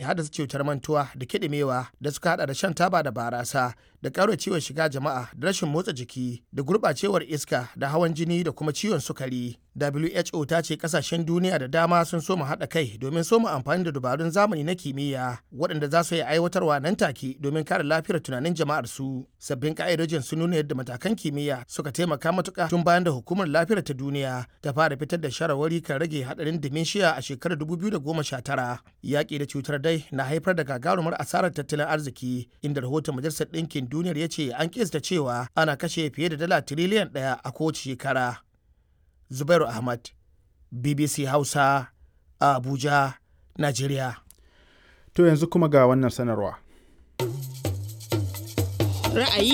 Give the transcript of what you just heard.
haddasa cutar mantuwa da kiɗimewa da suka hada da shan taba da barasa da ƙara ciwon shiga jama'a da rashin motsa jiki da gurɓacewar iska da hawan jini da kuma ciwon sukari. WHO ta ce kasashen duniya da dama sun soma haɗa kai domin soma amfani da dabarun zamani na kimiyya waɗanda za su yi aiwatarwa nan take domin kare lafiyar tunanin jama'ar su. Sabbin ka'idojin sun nuna yadda matakan kimiyya suka taimaka matuƙa tun bayan da hukumar lafiyar ta duniya ta fara fitar da shawarwari kan rage haɗarin dementia a shekarar 2019. Yaƙi da cutar dai na haifar da gagarumar asarar tattalin arziki inda rahoton majalisar ɗinkin duniyar ya ce an kista cewa ana kashe fiye da dala tiriliyan ɗaya a kowace shekara. Zubairu Ahmad, BBC Hausa, a Abuja, Najeriya. To yanzu kuma ga wannan sanarwa. Ra'ayi